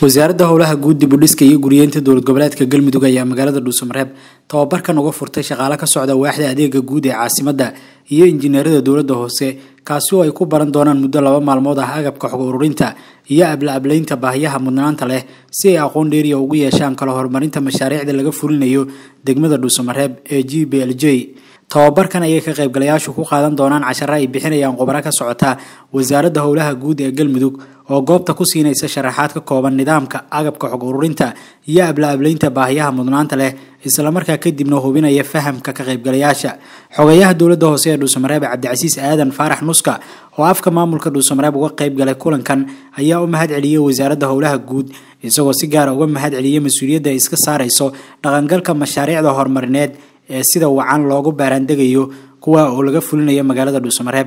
wasaaradda howlaha guud dib u dhiska iyo guriyeynta dowlad goboleedka galmudug ayaa magaalada dhuusamareeb tababarkan uga furtay shaqaale ka socda waaxda adeega guud ee caasimadda iyo injineerada dowladda hoose kaasi oo ay ku baran doonaan muddo laba maalmood ah agabka xog ururinta iyo abla-ablaynta baahiyaha mudnaanta leh si ay aqoon dheeriya ugu yeeshaan kala horumarinta mashaariicda laga fulinayo degmada dhuusamareeb ee g b l j tababarkan ayay ka qaybgalayaashu ku qaadan doonaan casharo ay bixinayaan khubaro ka socota wasaaradda howlaha guud ee galmudug oo goobta ku siinaysa sharaxaad ka kooban nidaamka agabka xog ururinta iyo abla-ablaynta baahiyaha mudnaanta leh islamarkaa kadibna hubinaya fahamka ka qaybgalayaasha xogayaha dowladda hoose ee dhuusamareeb cabdicasiis aadan faarax nuska oo afka maamulka dhuusamareeb uga qayb galay kulankan ayaa u mahad celiyey wasaaradda howlaha guud isagoo si gaara uga mahad celiyey mas-uuliyadda ay iska saarayso dhaqangalka mashaariicda horumarineed ee sida wacan loogu baaraandegayo kuwa oo laga fulinayo magaalada dhuusamareeb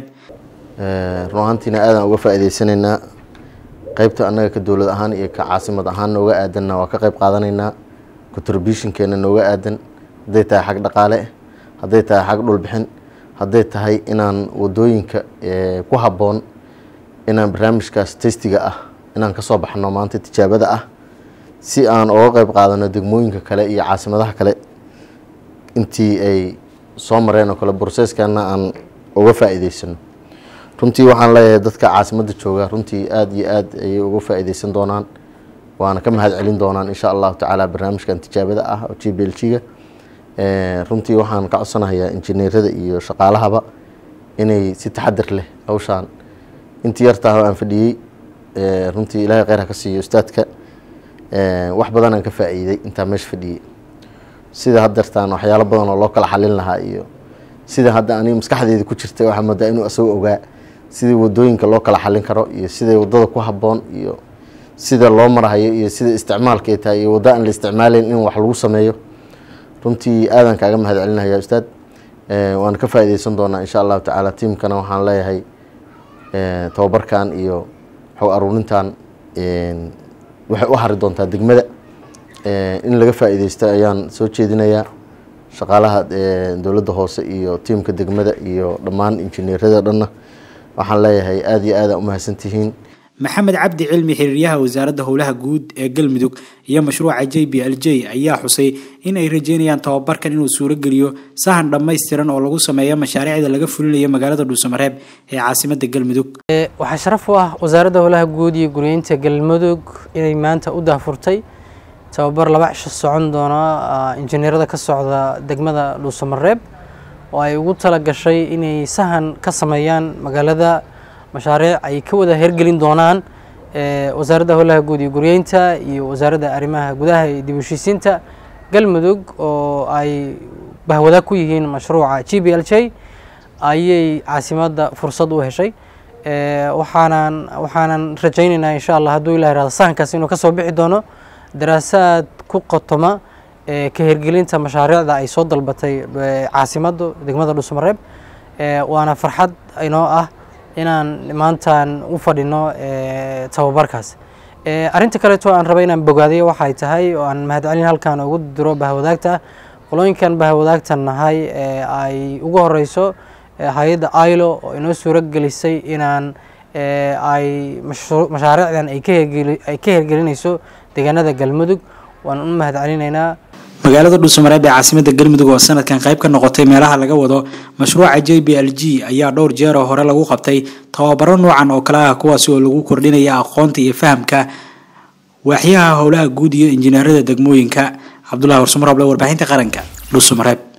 run ahaantiina aadaan uga faa'iidaysanaynaa qaybta annaga ka dowlad ahaan iyo ka caasimad ahaan nooga aadanna waa ka qayb qaadanaynaa contributionkeena nooga aadan hadday tahay xag dhaqaale hadday tahay xag dhulbixin hadday tahay inaan wadooyinka ku habboon inaan barnaamijkaas testiga ah inaan ka soo baxno maanta tijaabada ah si aan uga qayb qaadano degmooyinka kale iyo caasimadaha kale intii ay soo mareen oo kale broseskana aan uga faa'iidaysano runtii waxaan leeyahay dadka caasimadda jooga runtii aada iyo aad ayay uga faa'iidaysan doonaan waana ka mahad celin doonaan insha allahu tacaala barnaamijkan tijaabada ah oo g b l g-ga runtii waxaan ka codsanahayaa injineerada iyo shaqaalahaba inay si taxadir leh hawshaan intii yartaah aan fadhiyey runtii ilaahay kheyr ha ka siiyo ustaadka wax badanaan ka faa'iiday intaa meesha fadhiyey sida haddeertaan waxyaalo badan oo loo kala xalin lahaa iyo sida hadda aniga maskaxdeeda ku jirta waxaa moodaa inuu asagoo ogaa sidii wadooyinka loo kala xalin karo iyo sida wadada ku habboon iyo sida loo marahayo iyo sida isticmaalka ay tahay iyo waddo aan la isticmaalayn in wax lagu sameeyo runtii aadan kaaga mahad celinaya ustaad waan ka faa'iidaysan doonaa insha allahu tacaala tiimkana waxaan leeyahay tababarkan iyo xog aruurintan waxay u hari doontaa degmada in laga faa'iidaysto ayaan soo jeedinayaa shaqaalaha dowladda hoose iyo tiimka degmada iyo dhammaan injineerada dhanna waxaan leeyahay aada iyo aada umahadsantihiin maxamed cabdi cilmi xiriiryaha wasaaradda howlaha guud ee galmudug iyo mashruuca j b l j ayaa xusay in ay rajeynayaan tababarkan inuu suuro geliyo sahan dhammaystiran oo lagu sameeyo mashaariicda laga fulinayo magaalada dhuusamareeb ee caasimadda galmudug waxaa sharaf u ah wasaaradda howlaha guud iyo guryeynta galmudug inay maanta u daahfurtay tababar laba cisho socon doona injineerada ka socda degmada dhuusamareeb oo ay ugu tala gashay inay sahan ka sameeyaan magaalada mashaariic ay ka wada hergelin doonaan wasaaradda howlaha guud iyo guryeynta iyo wasaaradda arrimaha gudaha iyo dib u heshiisiinta galmudug oo ay bahwadaag ku yihiin mashruuca g b l j ayay caasimadda fursad u heshay waxaanan waxaanan rajaynaynaa insha allah hadduu ilah irahdo sahankaas inuu ka soo bixi doono daraasaad ku qotoma ka hergelinta mashaariicda ay soo dalbatay caasimadda degmada dhuusamareeb waana farxad inoo ah inaan maantaan u fadhino tababarkaas arrinta kaleeto aan raba inaan bogaadayo waxay tahay oo aan mahadcelin halkan ugu diro bahwadaagta qolooyinkan bahwadaagta nahay ay ugu horeyso hay-adda ilo oo inoo suuro gelisay inaan ay mashaariicdan ay ka hergelinayso deegaanada galmudug waan u mahad celinaynaa magaalada dhuusamareeb ee caasimadda galmudug oo sanadkan qayb ka noqotay meelaha laga wado mashruuca j b l g ayaa dhowr jeer oo hore lagu qabtay tababaro noocan oo kale ah kuwaasi oo lagu kordhinaya aqoonta iyo fahamka waaxyaha howlaha guud iyo injineerada degmooyinka cabdulahi warsumarable warbaahinta qaranka dhuusamareeb